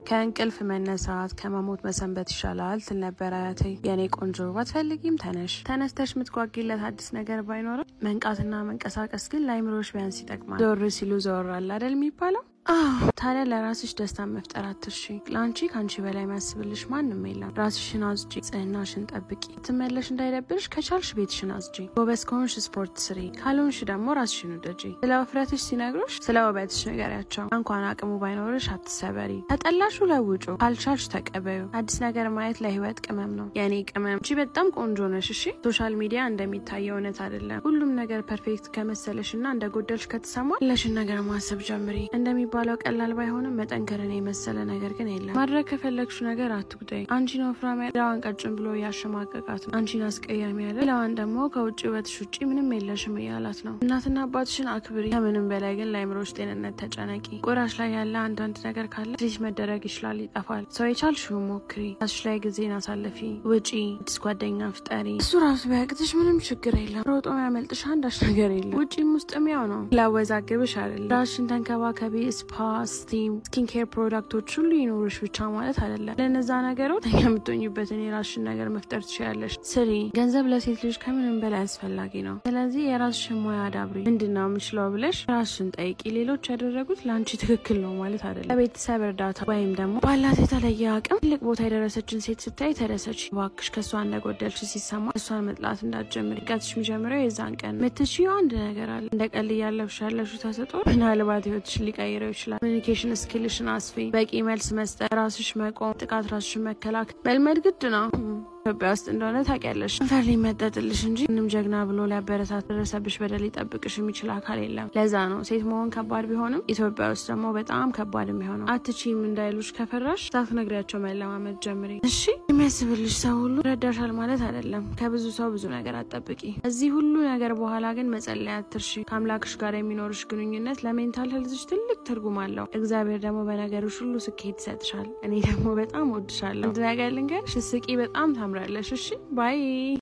ከእንቅልፍ መነሳት ከመሞት መሰንበት ይሻላል ትል ነበር አያቴ። የእኔ ቆንጆ ባትፈልጊም ተነሽ። ተነስተሽ የምትጓጊለት አዲስ ነገር ባይኖርም መንቃትና መንቀሳቀስ ግን ለአይምሮሽ ቢያንስ ይጠቅማል። ዞር ሲሉ ዘወራል አደል የሚባለው? አዎ ታዲያ ለራስሽ ደስታን መፍጠር አትርሺ። ለአንቺ ከአንቺ በላይ የሚያስብልሽ ማንም የለም። ራስሽን አዝጂ፣ ጽህናሽን ጠብቂ። ትመለሽ እንዳይደብርሽ ከቻልሽ ቤትሽን አዝጂ። ጎበዝ ከሆንሽ ስፖርት ስሪ፣ ካልሆንሽ ደግሞ ራስሽን ውደጂ። ስለ ውፍረትሽ ሲነግሩሽ ስለ ውበትሽ ንገሪያቸው። እንኳን አቅሙ ባይኖርሽ አትሰበሪ። ከጠላሹ ለውጩ፣ ካልቻልሽ ተቀበዩ። አዲስ ነገር ማየት ለህይወት ቅመም ነው። የእኔ ቅመም አንቺ በጣም ቆንጆ ነሽ። እሺ ሶሻል ሚዲያ እንደሚታየው እውነት አይደለም። ሁሉም ነገር ፐርፌክት ከመሰለሽ እና እንደጎደልሽ ከተሰማ ለሽን ነገር ማሰብ ጀምሪ እንደሚ ባለው ቀላል ባይሆንም መጠንከርን የመሰለ ነገር ግን የለም። ማድረግ ከፈለግሹ ነገር አትጉዳይ። አንቺን ወፍራም ያለ ሌላዋን ቀጭን ብሎ እያሸማቀቃት ነው። አንቺን አስቀያሚ ያለ ሌላዋን ደግሞ ከውጭ ውበትሽ ውጭ ምንም የለሽም እያላት ነው። እናትና አባትሽን አክብሪ። ከምንም በላይ ግን ለአይምሮች ጤንነት ተጨነቂ። ቆዳሽ ላይ ያለ አንዳንድ ነገር ካለ ትሪት መደረግ ይችላል፣ ይጠፋል። ሰው የቻልሽውን ሞክሪ። ራስሽ ላይ ጊዜን አሳልፊ። ውጪ፣ አዲስ ጓደኛ ፍጠሪ። እሱ ራሱ ቢያቅትሽ ምንም ችግር የለም። ሮጦ ያመልጥሽ አንዳች ነገር የለም። ውጪም ውስጥም ያው ነው። ላወዛግብሽ አይደለም። ራስሽን ተንከባከቢ። ስፓ፣ ስቲም፣ ስኪን ኬር ፕሮዳክቶች ሁሉ ይኖሩሽ ብቻ ማለት አይደለም። ለነዛ ነገሮች የምትኙበትን የራስሽን ነገር መፍጠር ትችላለሽ። ስሪ። ገንዘብ ለሴት ልጅ ከምንም በላይ አስፈላጊ ነው። ስለዚህ የራስሽን ሙያ አዳብሪ። ምንድን ነው የምችለው ብለሽ ራስሽን ጠይቂ። ሌሎች ያደረጉት ለአንቺ ትክክል ነው ማለት አይደለም። ለቤተሰብ እርዳታ ወይም ደግሞ ባላት የተለየ አቅም ትልቅ ቦታ የደረሰችን ሴት ስታይ ተደሰች። እባክሽ ከእሷ እንደጎደልሽ ሲሰማ እሷን መጥላት እንዳትጀምሪ። ቀትሽ የሚጀምረው የዛን ቀን ምትችይው አንድ ነገር አለ። እንደ ቀል እያለፍሽ ያለሽው ተሰጥኦ ምናልባት ህይወትሽን ሊቀይረው ይችላል። ኮሚኒኬሽን ስኪልሽን አስፊ። በቂ መልስ መስጠት፣ ራስሽ መቆም፣ ጥቃት ራስሽን መከላከል መልመድ ግድ ነው። ኢትዮጵያ ውስጥ እንደሆነ ታውቂያለሽ። ከንፈር ሊመጠጥልሽ እንጂ ምንም ጀግና ብሎ ሊያበረታት ደረሰብሽ በደል ሊጠብቅሽ የሚችል አካል የለም። ለዛ ነው ሴት መሆን ከባድ ቢሆንም ኢትዮጵያ ውስጥ ደግሞ በጣም ከባድ የሚሆነው። አትችይም እንዳይሉሽ ከፈራሽ ሳትነግሪያቸው መለማመድ ጀምሪ። እሺ የሚያስብልሽ ሰው ሁሉ ረዳሻል ማለት አይደለም። ከብዙ ሰው ብዙ ነገር አትጠብቂ። እዚህ ሁሉ ነገር በኋላ ግን መጸለይ አትርሺ። ከአምላክሽ ጋር የሚኖርሽ ግንኙነት ለሜንታል ሄልዝሽ ትልቅ ትርጉም አለው። እግዚአብሔር ደግሞ በነገሮች ሁሉ ስኬት ይሰጥሻል። እኔ ደግሞ በጣም ወድሻለሁ። አንድ ነገር ልንገርሽ፣ ስቂ በጣም ታምራለሽ። እሺ ባይ